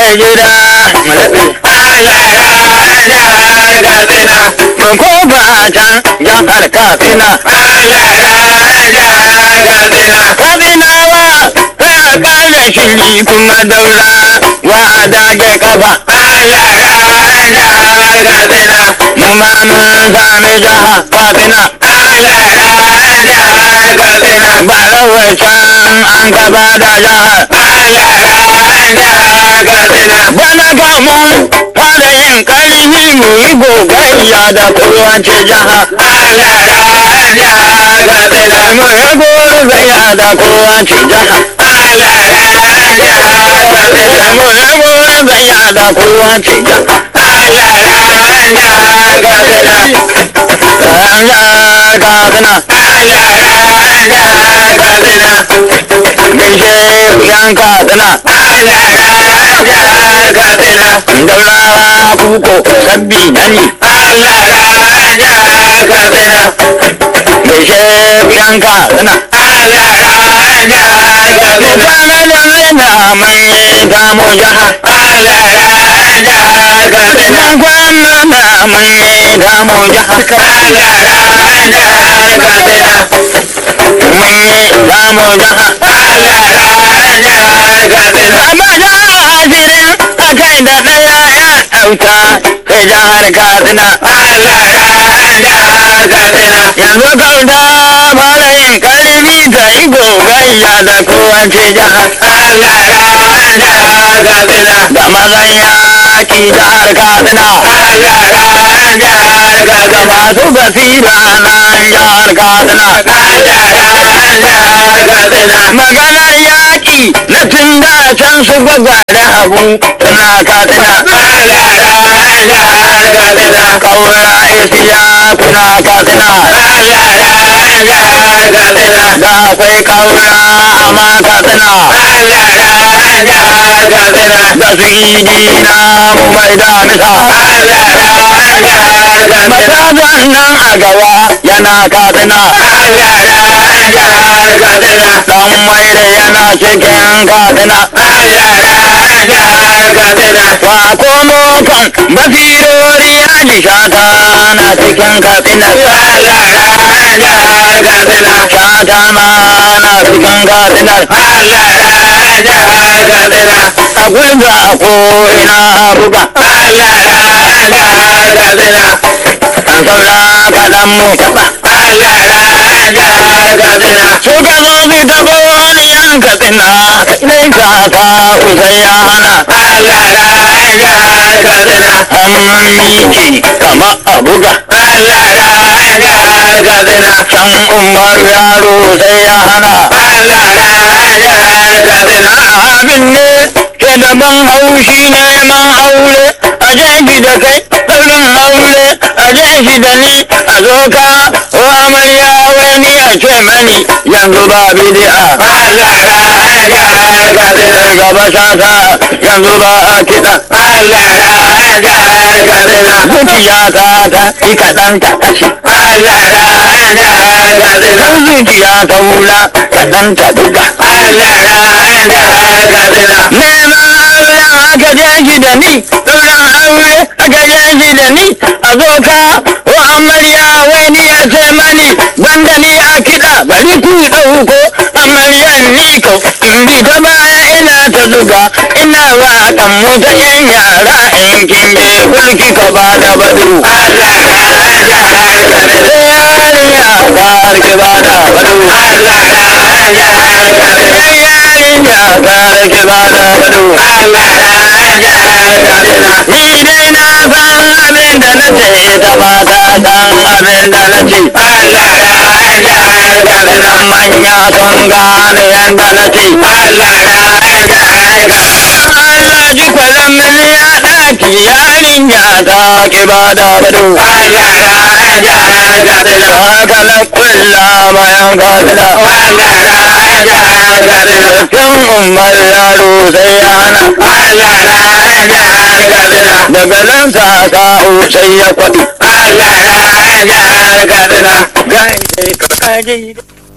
gida Mun koma can jihar Katsina Katsinawa sai a ƙara shiri kuma daura wa a dage kafa mu ma mun sami jaha Katsina ba rawar can an gaba da jihar bana ga mun fara yin ƙarfi mu yi gogayya da kowace jiha mu yi gogayya da kowace jiha mu yi gogayya da kowace jiha Katsina Gaishe yan Katsina Daurawa kuko sabbi nani Gaishe yan Katsina Mutane da raina mai kamo jaha Idan kwana na mai kamo jaha Mai kamo jaha Abada asirin akai da ɗaya ya auta sai jihar Katsina. Yanzu kauta fara yin ƙarfi ta yi gogayya da kowace jihar. Da mazan yaƙi jihar Katsina. Da masu basira na jihar Katsina. Maganar yaƙi na tun da can su gwagware abu suna katsina. Kaura isiya suna katsina. Da akwai kaura amma katsina. Da su idi na mu mai damisa. Matasan nan a gaba yana katsina. Dan mai da yana cikin katsina. Wa komo kan basirori alishata na cikin katsina. Shata ma na cikin katsina. A gwiwa ko ina buga. An saura kaɗan mu taɓa. Suka zo su taɓa wani yan katsina. Kaɗai kaka usai ya hana. Hannun miki kama a buga. Can umar yaro sai ya hana. Abin ne ke da ban haushi neman aure. A jeji da kai ɗaurin aure. A jeji da ni a zo ka. Wa amarya wani a ce mani yanzu ba bidi'a. Gaba sata yanzu ba a kiɗa. Zuciya ta ta yi kaɗan ta kashe. Kan zuciya ta wula kaɗan ta buga. Neman aure aka je shi da ni, ɗaurin aure aka je shi da ni, a zo ka wa amarya wani ya ce mani banda ni a kiɗa bari ku ɗauko amaryan ni ko in bi ta baya ina ta zuga ina wa kan mu ta yan yara in kin je kulki ka ba da badu. Yarinya karki ba da badu. Yarinya karki ba da badu. Ni dai na san abin da na ce ta ba ta san abin da na ce. Manya sun gane yadda na ce. Allah ji kwalan miliya ɗaki yarinya ta ki ba da bado. Haka na kulla bayan kasila. Kan umar yaro sai ya hana. Daga nan sa sa'o sai ya kwaɗi. Gaishe ka kaji.